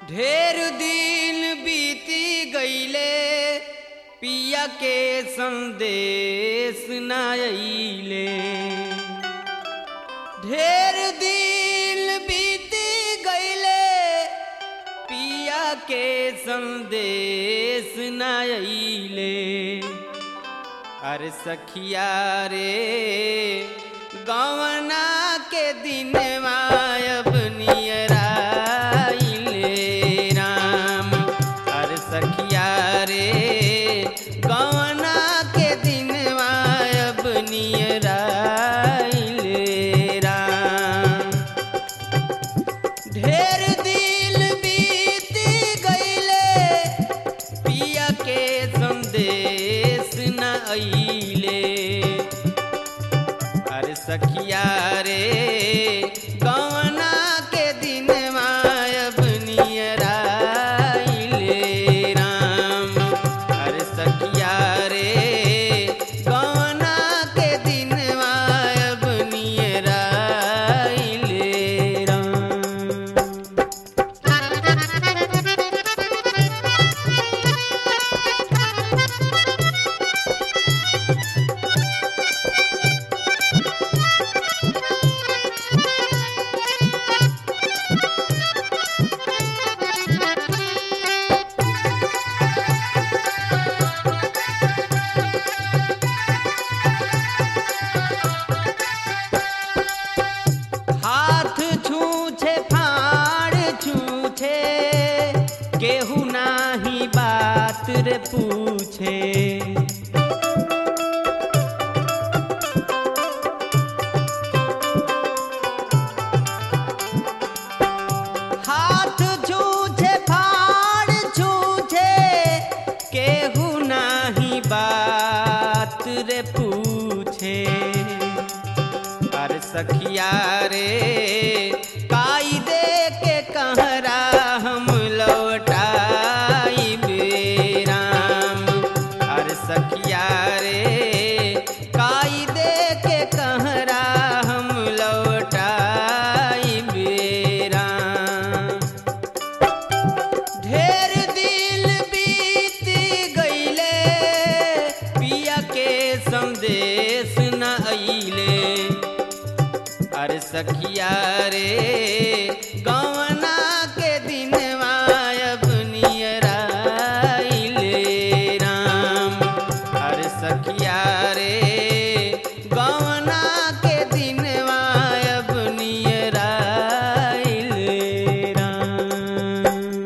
ढेर दिन बीती गईले पिया के संदेश न अइले ढेर दिन बीती गईले पिया के संदेश न अइले अरे सखिया रे गवना के दिन अब नियराइले राम अरे सखिया रे गवना के दिन अब नियराइले राम ढेर दिल बीत गईले पिया के संदेश न अइले अरे सखिया रे गवना के दिन अब नियराइले राम अरे सखिया रे गवना के दिन अब नियराइले राम हाथ छूछे फाड़ छूछे केहू नाही बात रे पूछे हाथ छूछे फाड़ छूछे केहू नाही बात रे पूछे अरे सखिया रे काई दे के कहरा हम लौटाई राम अरे सखिया रे काई दे के कहरा हम लौटाई राम ढेर दिल बीत गईले पिया के संदेश न अइले अरे सखिया रे गवना के दिन अब नियराइले राम अरे सखिया रे गवना के दिन अब नियराइले राम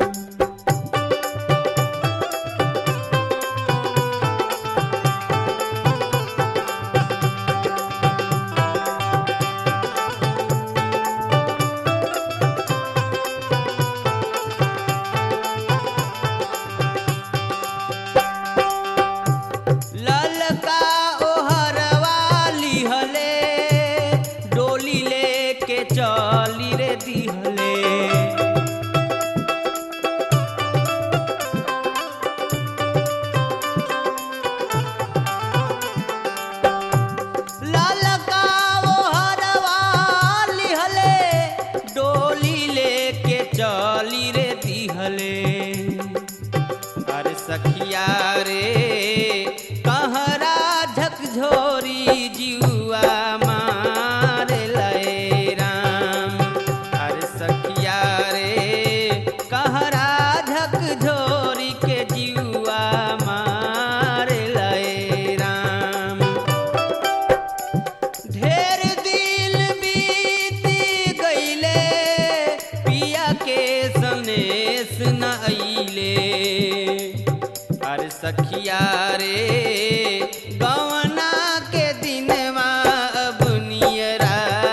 ललका ओहरवा लिहले डोली लेके चली रे दिहले ललका ओहरवा लिहले डोली लेके चली रे दिहले अरे सखिया रे कहरा झकझोरी जुआ मार लय राम अरे सखिया रे कहरा झकझोरी के जुआ मार लय राम ढेर दिल बीत गईले पिया के सनेस न अइले अरे सखिया रे गवना के दिन अब नियराइले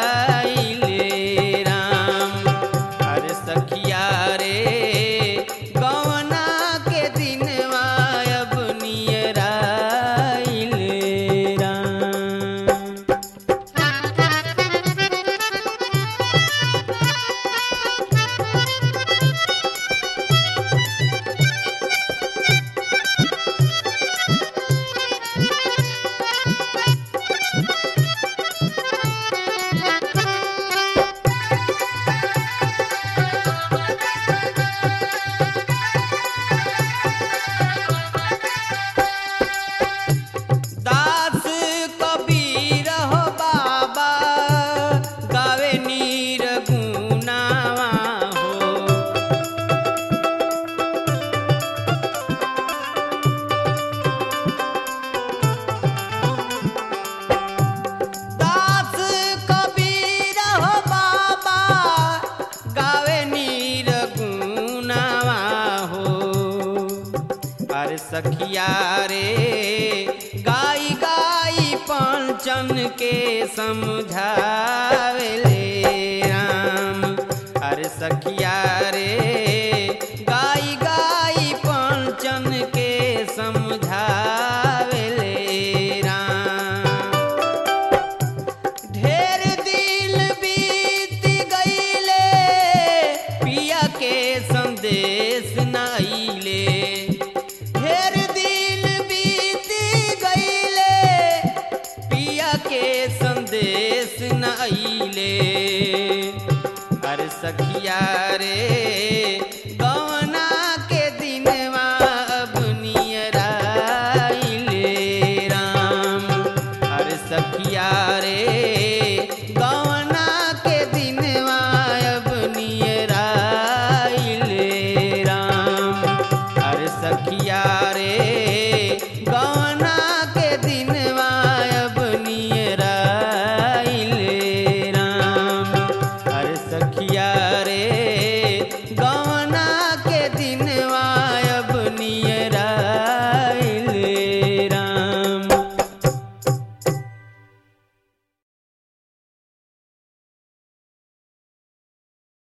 राम अरे सखिया रे गवना के दिन अब नियराइले राम पंचन के समझावेले राम अरे सखिया रे गाई गाई पंचन के समझावेले राम ढेर दिल बीत गईले पिया के संदेश नाइले ढेर दिल बीत गईले पिया के संदेश नाइले अरे सखिया रे गवना के दिनवा अब नियराइले राम अरे सखिया रे गवना के दिनवा अब नियराइले राम अरे सखिया रे गवना के दिनवा अब नियराइले राम अरे सखिया रे